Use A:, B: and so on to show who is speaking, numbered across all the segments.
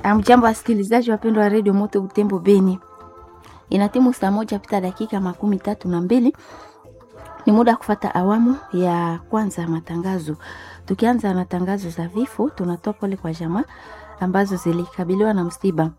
A: Amjambo wasikilizaji wapendwa wa redio Moto Butembo Beni, inatimu saa moja pita dakika makumi tatu na mbili. Ni muda wa kufata awamu ya kwanza ya matangazo. Tukianza na tangazo za vifo, tunatoa pole kwa jamaa ambazo zilikabiliwa na msiba.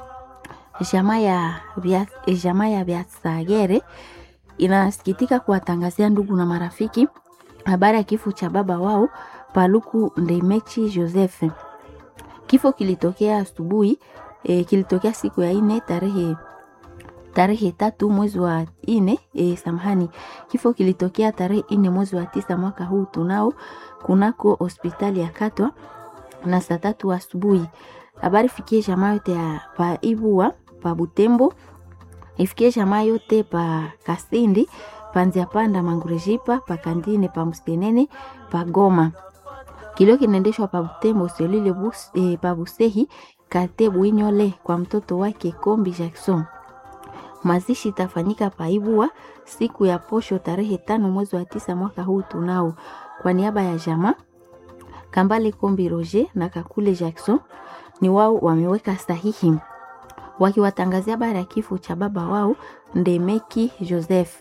A: Jamaa ya vya jamaa ya Vyasagere inasikitika kuwatangazia ndugu na marafiki habari ya kifo cha baba wao Paluku Ndemechi Joseph. Kifo kilitokea asubuhi e, kilitokea siku ya ine tarehe tarehe tatu mwezi wa ine e, samahani. Kifo kilitokea tarehe ine mwezi wa tisa mwaka huu tunao kunako hospitali ya Katwa na saa tatu asubuhi. Habari fikie jamaa yote ya pa Ibua pa Butembo, ifikie jamaa yote pa Kasindi panzia panda Mangurejipa pa Kandine pa Mstenene pa Goma. Kilio kinaendeshwa pa Butembo selile bus, e, pa Busehi kate Bwinyole kwa mtoto wake Kombi Jackson. Mazishi itafanyika paibua siku ya posho tarehe tano mwezi wa tisa mwaka huu tunao. Kwa niaba ya jamaa Kambale Kombi Roger na Kakule Jackson ni wao wameweka sahihi wakiwatangazia habari ya kifo cha baba wao Ndemeki Joseph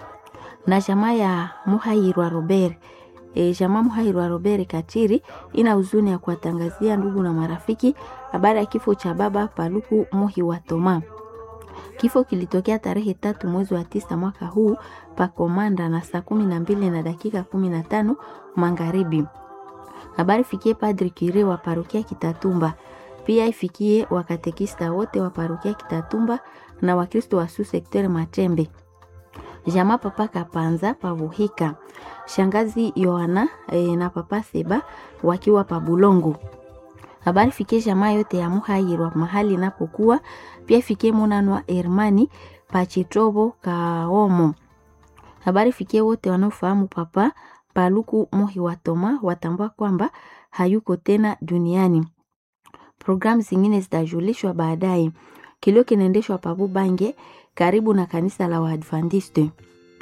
A: na jamaa ya Muhairwa Robert. E, jamaa Muhairwa Robert Kachiri ina huzuni ya kuwatangazia ndugu na marafiki habari ya kifo cha baba Paluku Muhi wa Toma. Kifo kilitokea tarehe tatu mwezi wa tisa mwaka huu pa Komanda na saa kumi na mbili na dakika kumi na tano magharibi. Habari fikie Padri Kire wa parokia Kitatumba, pia ifikie wakatekista wote wa parokia Kitatumba na Wakristo wa su sektere Machembe, jamaa papa Kapanza pavuhika, shangazi Yohana e, na papa Seba wakiwa pa Bulongo. Habari fikie jamaa yote ya Muhairwa mahali inapokuwa pia ifikie Munanwa Hermani Pachitobo Kaomo. Habari fikie wote wanaofahamu papa Paluku Mohi wa Toma watambua kwamba hayuko tena duniani. Programu zingine zitajulishwa baadaye. Kilio kinaendeshwa pabu Bange karibu na kanisa la Waadventiste.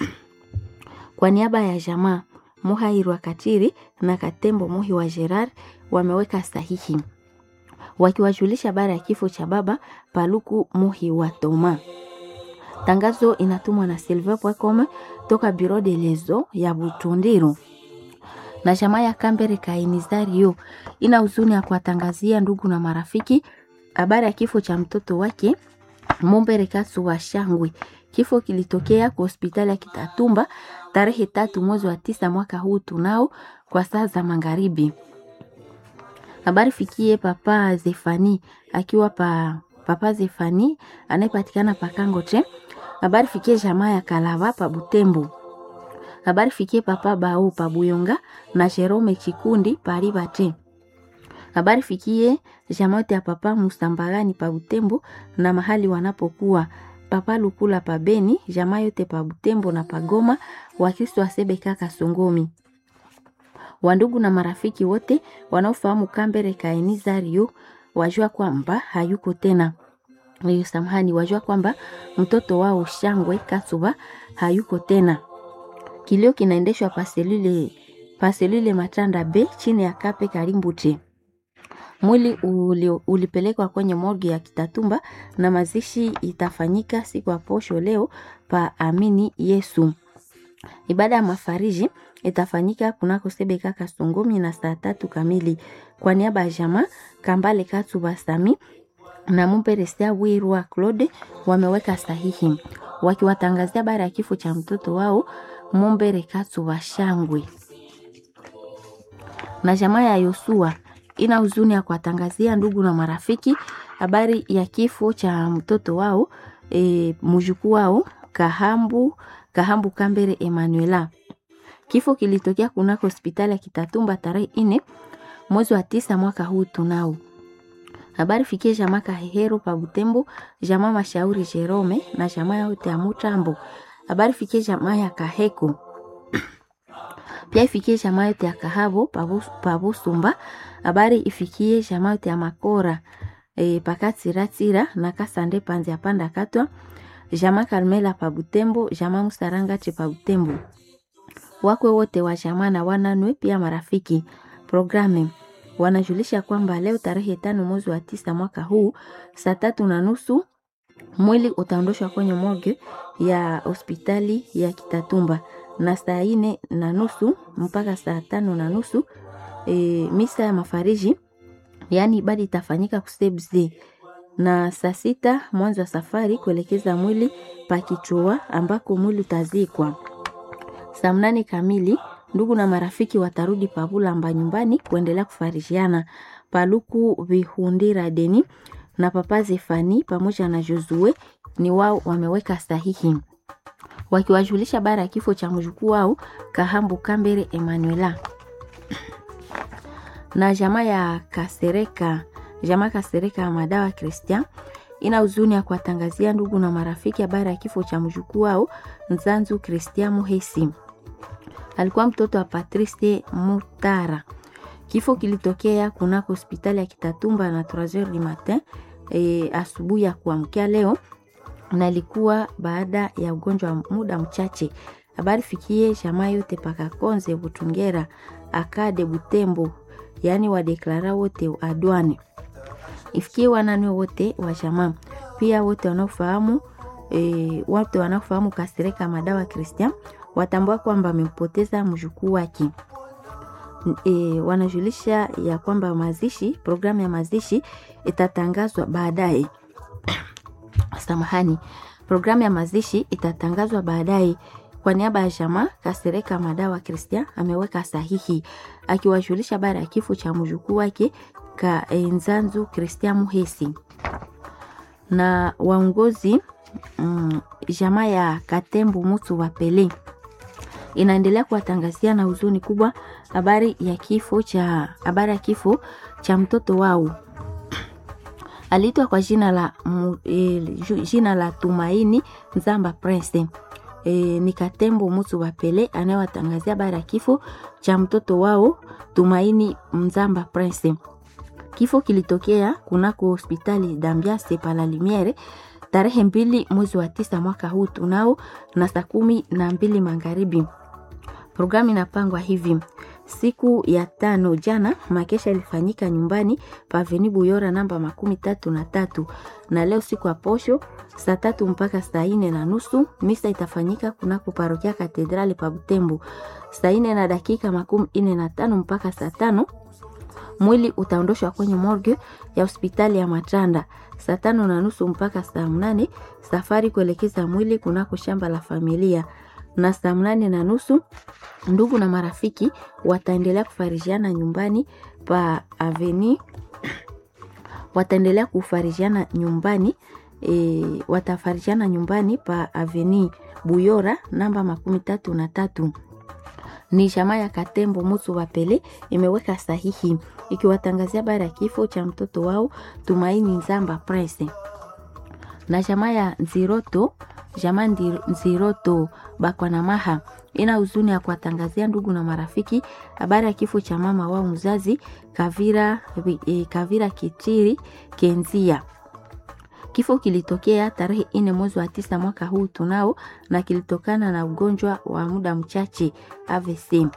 A: Kwa niaba ya jamaa Muhairwa Katiri na Katembo Mohi wa Gerard wameweka sahihi wakiwajulisha habari ya kifo cha baba Paluku Muhi wa Toma. Tangazo inatumwa na Silver Pwekome toka Bureau de Lezo ya Butundiru na jamaa ya Kambere Kainizario ina huzuni ya kuwatangazia ndugu na marafiki habari ya kifo cha mtoto wake Mumbere Kasu wa Shangwe. Kifo kilitokea kwa hospitali ya Kitatumba tarehe tatu mwezi wa tisa mwaka huu tunao kwa saa za magharibi. Habari fikie papa Zefani akiwa pa papa Zefani anayepatikana pa Kangote. Habari fikie jamaa ya Kalava pa Butembo. Habari fikie papa Bao pa Buyonga na Jerome Chikundi pa Ribate. Habari fikie jamaa ya papa Musambalani pa Butembo na mahali wanapokuwa papa Lukula pa Beni, jamaa yote pa Butembo na pa Goma, Wakristo wa Sebeka Kasongomi wandugu na marafiki wote wanaofahamu Kambere Kaenizario wajua kwamba hayuko tena. Hiyo samahani, wajua kwamba mtoto wao Shangwe Kasuba hayuko tena. Kilio kinaendeshwa paselule paselule Matanda B chini ya Kape Karimbuche. Mwili uli, ulipelekwa kwenye morgue ya Kitatumba na mazishi itafanyika siku ya posho leo pa Amini Yesu. Ibada ya mafariji itafanyika kunako Sebeka Kasongomi na saa tatu kamili. Kwa niaba ya jamaa Kambale Katu Basami na Mumperesia Wirwa Claude wameweka sahihi wakiwatangazia habari ya kifo cha mtoto wao Mumbere Katu Bashangwe. Na jamaa ya Yosua ina huzuni ya kuwatangazia ndugu na marafiki habari ya kifo cha mtoto wao e, mjukuu wao Kahambu Kahambu Kambere Emanuela. Kifo kilitokea kunako hospitali ya Kitatumba tarehe ine mwezi wa tisa mwaka huu tunao. Habari fikie jamaa Kahehero pa Butembo, jamaa Mashauri Jerome na jamaa yote ya Mutambo. Habari fikie jamaa ya Kaheko. Pia ifikie jamaa yote ya Kahabo pa Busumba. Habari ifikie jamaa yote ya Makora e, pakatsiratira na Kasande panzi ya panda katwa. Jamaa Karmela pa Butembo, jamaa Musaranga pa Butembo wakwe wote wa jamaa na wananwe pia marafiki. Programu wanajulisha kwamba leo tarehe tano mwezi wa tisa mwaka huu saa tatu na nusu mwili utaondoshwa kwenye morgue ya hospitali ya Kitatumba na saa ine na nusu mpaka saa tano na nusu e, misa ya mafariji yaani ibada itafanyika kusebze na saa sita mwanzo wa safari kuelekeza mwili pakichua ambako mwili utazikwa. Saa mnane kamili ndugu na marafiki watarudi Pabulamba nyumbani kuendelea kufarishiana. Paluku Vihundira Deni na Papa Zefani pamoja na Josue ni wao wameweka sahihi wakiwajulisha bara ya kifo cha mjukuu wao Kahambu Kambere Emanuela na jamaa ya Kasereka, jamaa Kasereka ya madawa Christian ina huzuni ya kuwatangazia ndugu na marafiki habari ya kifo cha mjukuu wao Nzanzu Christian Muhesi. Alikuwa mtoto wa Patrice Mutara. Kifo kilitokea kunako hospitali ya Kitatumba na 3h du matin e, asubuhi ya kuamkia leo na ilikuwa baada ya ugonjwa wa muda mchache. Habari fikie jamaa yote paka Konze Butungera akade Butembo, yaani wadeklara wote adwani ifikie wanani wote wa jamaa, pia wote wanaofahamu e, wote wanaofahamu Kasereka madawa Christian watambua kwamba amempoteza mjukuu wake. E, wanajulisha ya kwamba mazishi, programu ya mazishi itatangazwa baadaye. Samahani, programu ya mazishi itatangazwa baadaye. Kwa niaba ya jamaa Kasereka madawa Christian ameweka sahihi akiwajulisha habari ya kifo cha mjukuu wake ka Nzanzu Christian Muhesi na waongozi mm, jamaa ya Katembu Mutu wa Pele inaendelea kuwatangazia na huzuni kubwa habari ya kifo cha habari ya kifo cha mtoto wao aliitwa kwa jina la mu, e, jina la Tumaini Nzamba Prince. E, ni Katembo Mutu wa Pele anayewatangazia habari ya kifo cha mtoto wao Tumaini Nzamba Prince. Kifo kilitokea kunako hospitali Dambiase pala Limiere tarehe mbili mwezi wa tisa mwaka huu tunao na saa kumi na mbili magharibi. Programu inapangwa hivi: siku ya tano jana makesha ilifanyika nyumbani paveni Buyora namba makumi tatu na tatu na leo siku ya posho saa tatu mpaka saa ine na nusu misa itafanyika kunako parokia katedrali pa Butembo saa ine na dakika makumi ine na tano mpaka saa tano mwili utaondoshwa kwenye morgue ya hospitali ya Matanda saa tano na nusu mpaka saa mnane safari kuelekeza mwili kunako shamba la familia na saa mnane na nusu ndugu na marafiki wataendelea kufarijiana nyumbani pa aveni wataendelea kufarijiana nyumbani e, watafarijiana nyumbani pa aveni Buyora namba makumi tatu na tatu ni jamaa ya Katembo Mutu wa Pele imeweka sahihi ikiwatangazia habari ya kifo cha mtoto wao Tumaini Nzamba Prince na jamaa ya Nziroto jamaa Nziroto Bakwanamaha ina huzuni ya kuwatangazia ndugu na marafiki habari ya kifo cha mama wao mzazi Kavira, e, Kavira Kitiri Kenzia. Kifo kilitokea tarehe ine mwezi wa tisa mwaka huu tunao, na kilitokana na ugonjwa wa muda mchache AVC.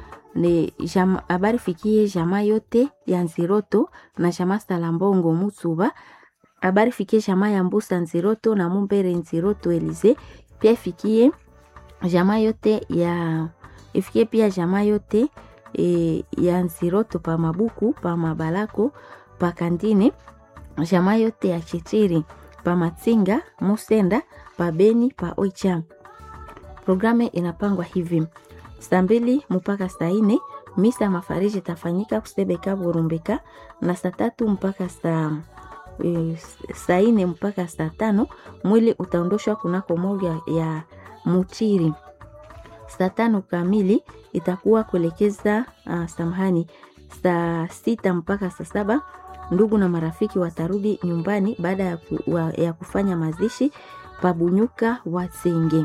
A: Ni habari fikie jamaa yote ya Nziroto na jamaa Salambongo Mutsuba. Habari fikie jamaa ya Mbusa Nziroto na Mumbere Nziroto Elize, pia ifikie jamaa yote ya ifikie pia jamaa yote e, ya Nziroto pa Mabuku pa Mabalako pa Kandine jamaa yote ya Chitiri pa Matsinga Musenda pa Beni pa Oicha. Programu inapangwa hivi: saa mbili mpaka saa ine misa mafariji itafanyika kusebeka Burumbeka, na saa tatu mpaka saa e, saa ine mpaka saa tano mwili utaondoshwa kunako moja ya Muchiri. Saa tano kamili itakuwa kuelekeza uh, samahani, saa sita mpaka saa saba ndugu na marafiki watarudi nyumbani baada ya, ku, wa, ya kufanya mazishi pabunyuka Wasenge.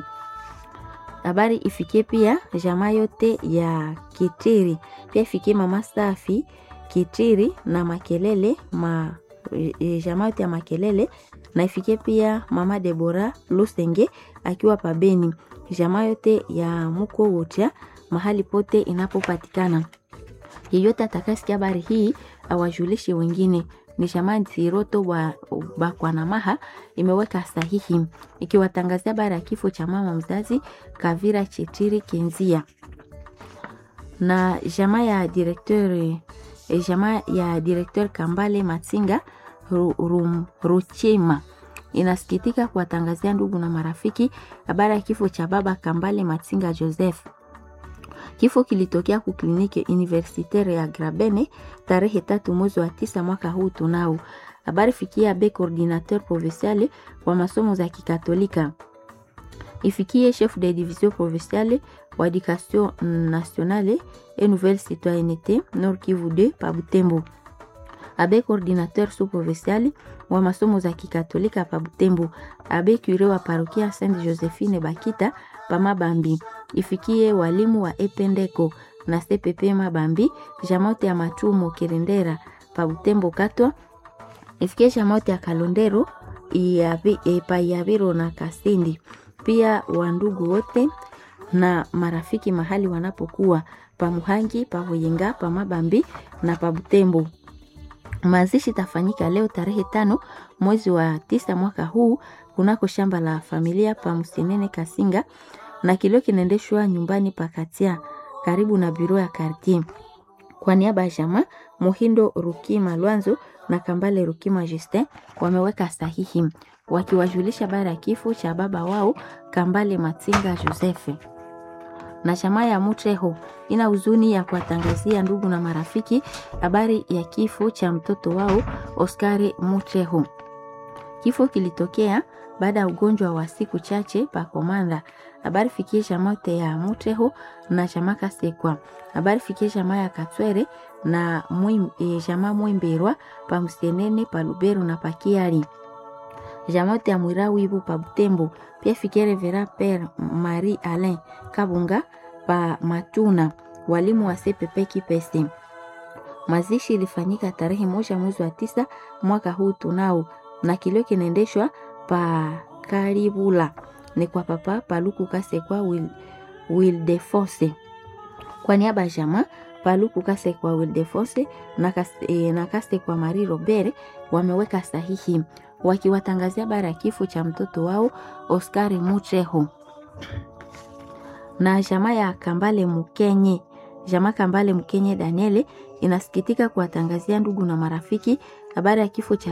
A: Habari ifikie pia jamaa yote ya Kitiri, pia ifikie mama Safi Kitiri na Makelele ma, e, jamaa yote ya Makelele na ifikie pia mama Debora Lusenge akiwa pabeni, jamaa yote ya muko wocha mahali pote inapopatikana yeyote atakasikia habari hii awajulishe wengine. Ni jamaa Nziroto wa Bakwanamaha imeweka sahihi ikiwatangazia habari ya kifo cha mama mzazi Kavira Chitiri Kenzia na jamaa ya directeur jamaa ya directeur Kambale Matsinga Ruchema inasikitika kuwatangazia ndugu na marafiki habari ya kifo cha baba Kambale Matsinga Joseph. Kifo kilitokea ku kliniki universitaire ya Grabene tarehe tatu mwezi wa tisa mwaka huu tunao. Habari fikia be coordinateur provincial wa masomo za Kikatolika ifikie chef de division provinciale wa education nationale et nouvelle citoyenneté Nord Kivu 2 pa Butembo abe coordinateur sous provincial wa masomo za Kikatolika pa Butembo abe cure wa parokia Sainte Josephine Bakita pa Mabambi ifikie walimu wa Ependeko na CPP Mabambi jamote ya Matumo Kirendera pa Butembo Katwa ifikie jamote ya Kalondero iabi, e, pa Yabiro na Kasindi pia wandugu wote na marafiki mahali wanapokuwa pa Muhangi pa Hoyenga pa Mabambi na pa Butembo. Mazishi tafanyika leo tarehe tano mwezi wa tisa mwaka huu kunako shamba la familia pa Msenene Kasinga, na kilio kinaendeshwa nyumbani pa Katia karibu na biro ya kartier. Kwa niaba ya jamaa Muhindo Rukima Lwanzo na Kambale Rukima Justin wameweka sahihi wakiwajulisha habari ya kifo cha baba wao Kambale Matsinga Josefe. Na jamaa ya Mutreho ina huzuni ya kuwatangazia ndugu na marafiki habari ya kifo cha mtoto wao Oskari Mutreho. Kifo kilitokea baada ya ugonjwa wa siku chache pa Komanda. Habari fikie jamaa yote ya Mutreho na jamaa Kasekwa. Habari fikie jamaa ya Katwere na mwim, e, jamaa Mwimberwa pa Msenene pa Lubero na pa Kiari jamote ya mwira wibu pa Butembo pia fikere vera Pere Marie Alain Kabunga pa Matuna, walimu wa CPP Kipese. Mazishi ilifanyika tarehe moja mwezi wa tisa mwaka huu tunao, na kilio kinaendeshwa pa Karibula ni kwa papa Paluku Kasekwa Wil, Wildefonse kwa niaba ya jamaa Paluku Kasekwa Wildefonse na, e, na Kasekwa Marie Robert wameweka sahihi wakiwatangazia habari ya kifo cha mtoto wao Oscar Mutreho na jamaa ya Kambale Mukenye. Jamaa Kambale Mukenye Daniele inasikitika kuwatangazia ndugu na marafiki habari ya kifo cha